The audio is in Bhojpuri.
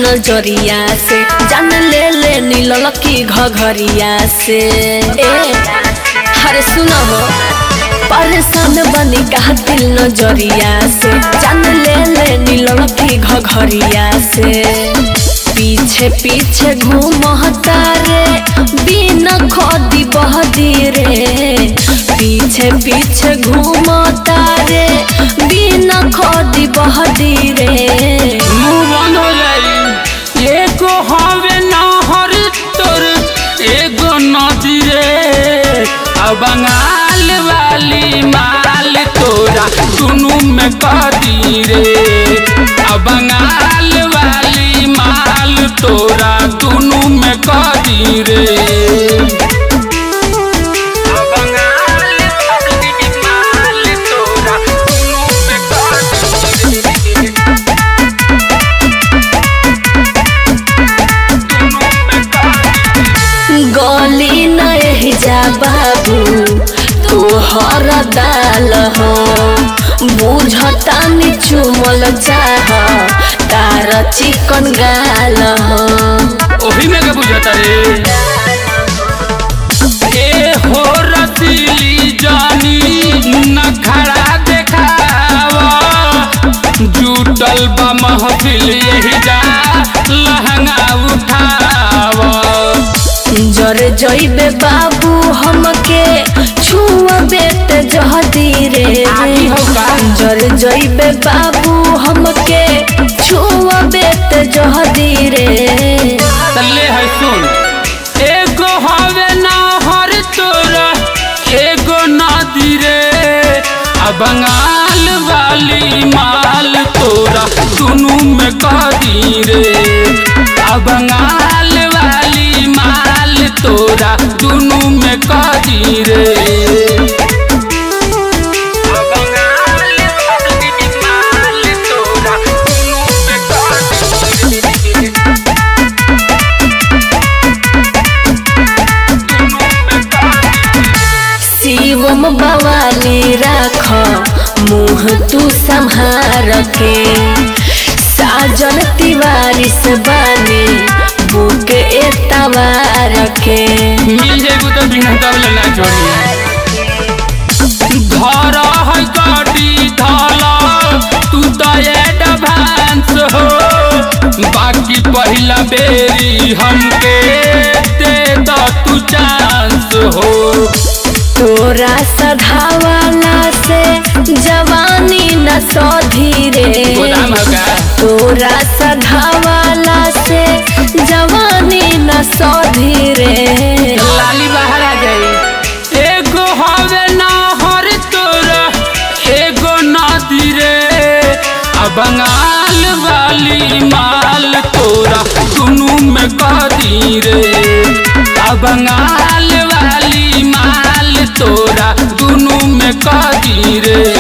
नजरिया से जान ले ले नील की घघरिया से ए हरे सुनो हो परेशान बनी का दिल नजरिया से जान ले ले नील की घघरिया से पीछे पीछे घूमता रे बिना खोदी बहदी रे पीछे पीछे घूमता रे बिना खोदी बहदी रे मुंह बंद हो जाई एगो हवे नहर तोर एगो नदी रे आ बंगाल वाली माल तोरा दुनू में कदी रे आ बंगाल वाली माल तोरा दुनू में कदी रे आ बंगाल वाली माल तोरा दुनू में कदी रे गली नहीं जा बाबू तोहर दाल हो बुझता नि चुमल चाह तार चिकन गाल हो ओही में के बुझता रे ए हो रसीली जानी नखरा देखावा जुटल बा महफिल यही जा लहंगा उठावा जर जइबे बाबू हमके छुअबे त जहदी रे आगी हो का? जर जइबे बाबू हमके छुअबे त जहदी रे तल्ले है सुन एगो हवे नहर तोरा एगो नदी रे आ बंगाल वाली माल तोरा दुनू में कदी रे आ बंगाल वाली माल तोरा दुनू में कदी रे आ बंगाल वाली माल तोरा दुनू में कदी रे शिवम बवाली राख मुँह तू संहार के साजन तिवारी से बानी बुक एतवार के मिल जाएगो तो बिना तब ना छोड़ी धर है गाड़ी धाला तू तो एडवांस हो बाकी पहला बेरी हमके दे द तू चांस हो तोरा सधावाला से जवानी न सधी रे गोदाम है का तोरा सधावाला से जवानी न सधी रे लाली बाहर आ जाई एगो हवे नहर तोरा एगो नदी रे आ बंगाल वाली माल तोरा दुनू में कदी रे आ बंगाल वाली माल तोरा दुनू में कदी रे